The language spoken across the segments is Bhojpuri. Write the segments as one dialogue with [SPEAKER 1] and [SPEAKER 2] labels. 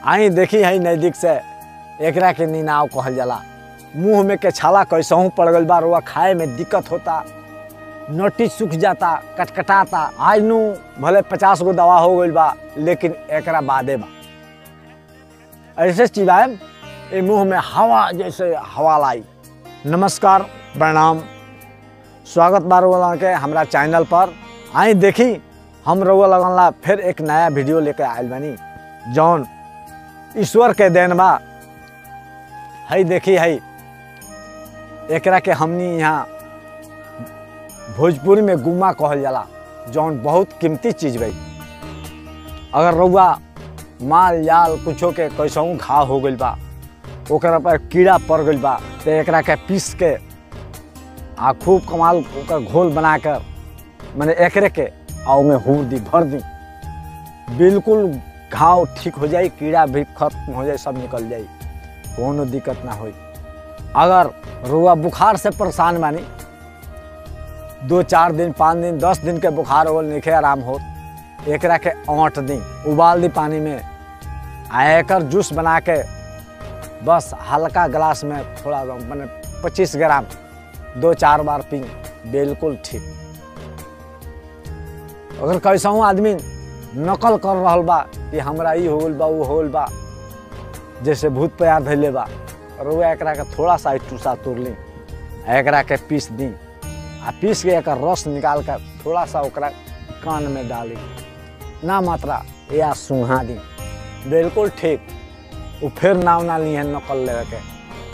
[SPEAKER 1] आई देखी है नजदीक से एकरा के नीनाव कहल जाला मुंह में के छाला कैसहू पड़ गइल बा रुआ खाए में दिक्कत होता नोटी सूख जाता कटकटाता आज नू भले पचास गो दवा हो गइल बा लेकिन एकरा बादे बा ऐसे चिबाएम ए मुंह में हवा जैसे हवा लाई नमस्कार प्रणाम स्वागत बा रउआ के हमरा चैनल पर आई देखी हम रउआ लगन ला फिर एक नया वीडियो लेके आयल बानी जौन ईश्वर के देन बा हई देखी हई एकरा के हमनी यहाँ भोजपुरी में गुम्मा कहल जाला जौन बहुत कीमती चीज बई अगर रउआ माल जाल कुछो के कैसहू घाव हो गइल बा ओकरा पर कीड़ा पड़ गइल बा तो एकरा के पीस के आ खूब कमाल ओकर घोल बना कर मैंने एकरे के आ ओमे हूर दी भर दी बिल्कुल घाव ठीक हो जाई कीड़ा भी खत्म हो जाए सब निकल जाई कोनो दिक्कत ना होई अगर रुआ बुखार से परेशान बानी दो चार दिन पाँच दिन दस दिन के बुखार हो निखे आराम हो एकरा के औंट दी उबाल दी पानी में आ एकर जूस बना के बस हल्का गिलास में थोड़ा मैंने पच्चीस ग्राम दो चार बार पी बिल्कुल ठीक अगर कैसहू आदमी नकल कर रहल बा कि हमरा ई हो गइल बा वो हो गइल बा जैसे भूत प्यार धैले बा रुआ एकरा के थोड़ा सा टूसा तोड़ ली आ एकरा के पीस दी आ पीस के एकर रस निकाल कर थोड़ा सा ओकरा कान में डाली ना मात्रा या सुहा दी बिल्कुल ठीक वो फिर नाव ना ली है नकल लेवे के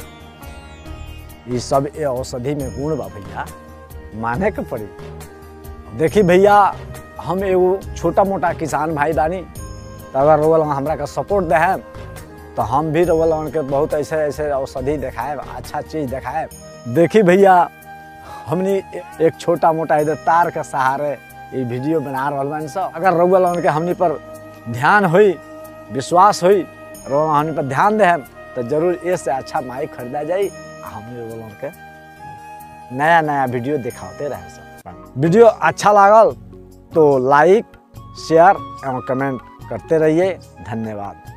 [SPEAKER 1] ये सब ए औषधि में गुण बा भैया माने के पड़ी देखी भैया हम एगो छोटा मोटा किसान भाई बानी तो अगर रोल हमरा के सपोर्ट दे तो हम भी रोल के बहुत ऐसे ऐसे औषधि दिखाए अच्छा चीज दिखाए देखी भैया हमनी एक छोटा मोटा इधर तार के सहारे ये वीडियो बना रहा बानी सब अगर रउआ के हमनी पर ध्यान हुई विश्वास हुई रउआ हमनी पर ध्यान दे तो जरूर ये से अच्छा माइक खरीदा जाई आ हमनी रउआ के नया नया वीडियो दिखाते रहे सब वीडियो अच्छा लागल तो लाइक शेयर एवं कमेंट करते रहिए धन्यवाद